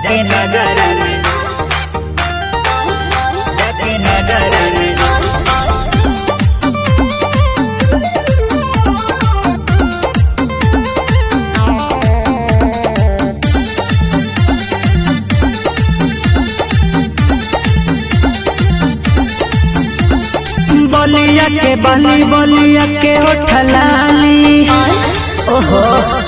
जाके नगर में जाके नगर में बलिया के बली बलिया के उठलाली ओहो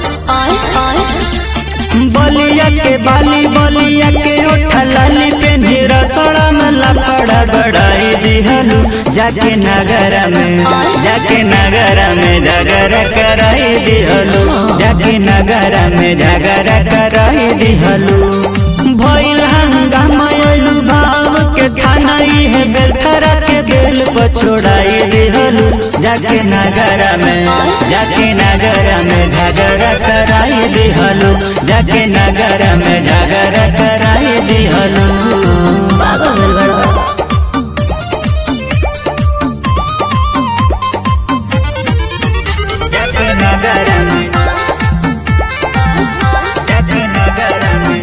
बलिया के बाली बलिया के उठलाली पे रसड़ा में लपड़ा गड़ाई दिहलू जाके नगर में जाके नगर में जगर कराई दिहलू जाके नगर में जगर कराई दिहलू भइल हंगामा अइलू भाव के थाना है बेलखरा के बेल पर छोड़ाई दिहलू जाके नगर में जाके नगर में झगड़ा कराई दिहलू जाके नगर में झगड़ा कराई दिहलू पागल भइल बड़ा जाके नगर में जाके नगर में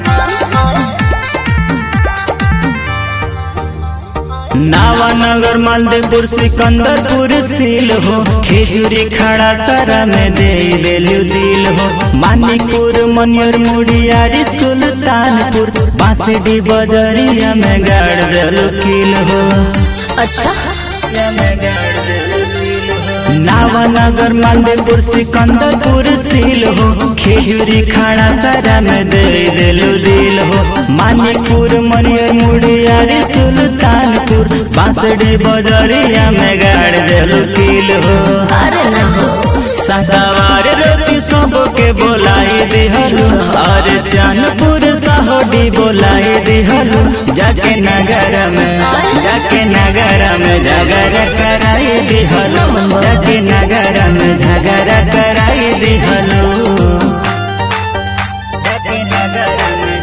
नावानगर मालदेपुर सिकंदरपुर सील हो खेजूरी खड़ा सरा में दे देलू दिल हो मानिकपुर मनियर मुड़ियारी सुल्तानपुर बांसडी बजरिया में गाड़ देलू किल हो अच्छा नावानगर मालदेपुर सिकंदरपुर सील हो खेजूरी खाना सारा में दे देलू दिल हो मानिकपुर मनियर मुड़ियारी सुल्तानपुर बांसडी बजरिया में गाड़ देलू किल हो अरे ना हो सदावार रोटी सबके बोलाई दिहलू और चांदपुर सहोडी बोलाई दिहलू जाके नगर में जाके नगर में झगड़ा कराई दिहलू जाके नगर में झगड़ा कराई दिहलू जाके नगर में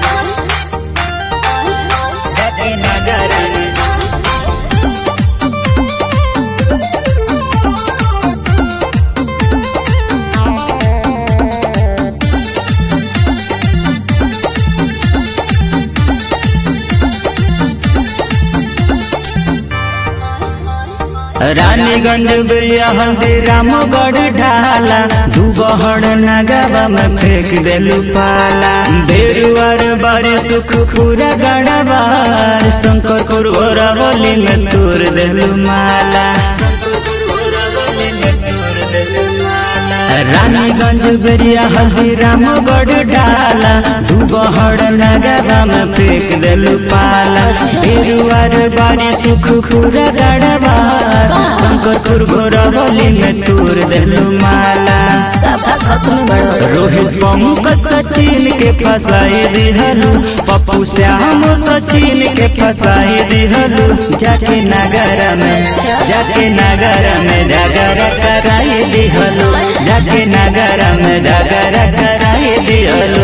जाके नगर में रानीगंज बिरिया हल्दी रामगढ़ ढाला दुबहर नगावा में फेंक देलू पाला बेरुआर बारी सुख पूरा गड़बार शंकर कुरवली में तोड़ देलू माला रानीगंज बेरिया हल्दी रामगढ़ डाला दुबहर नगरा में फेंक देलू पाला बेरुआर बारी सुख पूरा गड़बार शंकरपुर घोरवली में तोड़ देलू माला सफा खत्म बड़ा रोहित पंकज सचिन के फसाई दिहलू पप्पू श्याम सचिन के फसाई दिहलू जाके नगर में जाके नगर में जागर कराई दिहलू जाके नगर में जागर कराई दिहलू